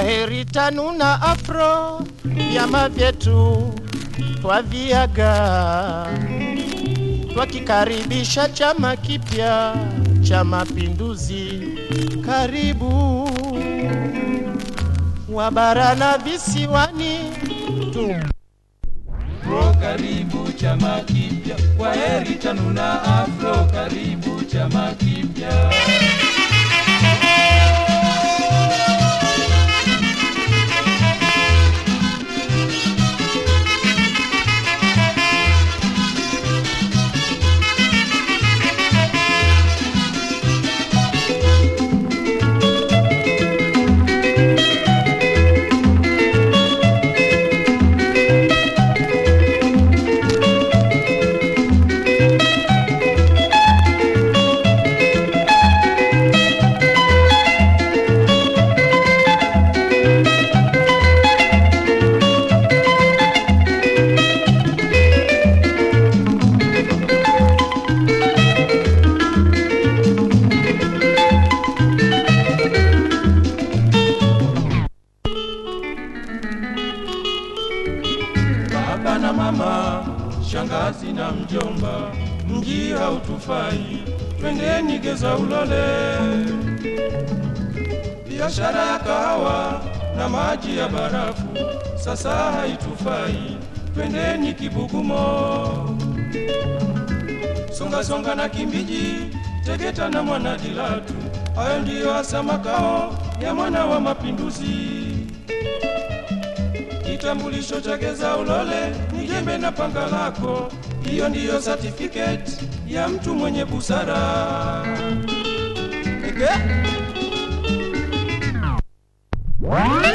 Kwa heri TANU na AFRO, vyama vyetu twaviaga, twakikaribisha chama kipya cha Mapinduzi. Karibu wa bara na visiwani tu Afro karibu chama kipya, kwa heri TANU na Afro karibu chama kipya. Baba na mama, shangazi na mjomba, mji hautufai, twendeni geza ulole. Biashara ya kahawa na maji ya barafu sasa haitufai, twendeni Kibugumo. Songa songa na Kimbiji, Tegeta na Mwanadilatu, hayo ndiyo hasa makao ya mwana wa mapinduzi. Kitambulisho cha geza ulole ni jembe na panga lako, hiyo ndiyo certificate ya mtu mwenye busara. Eke?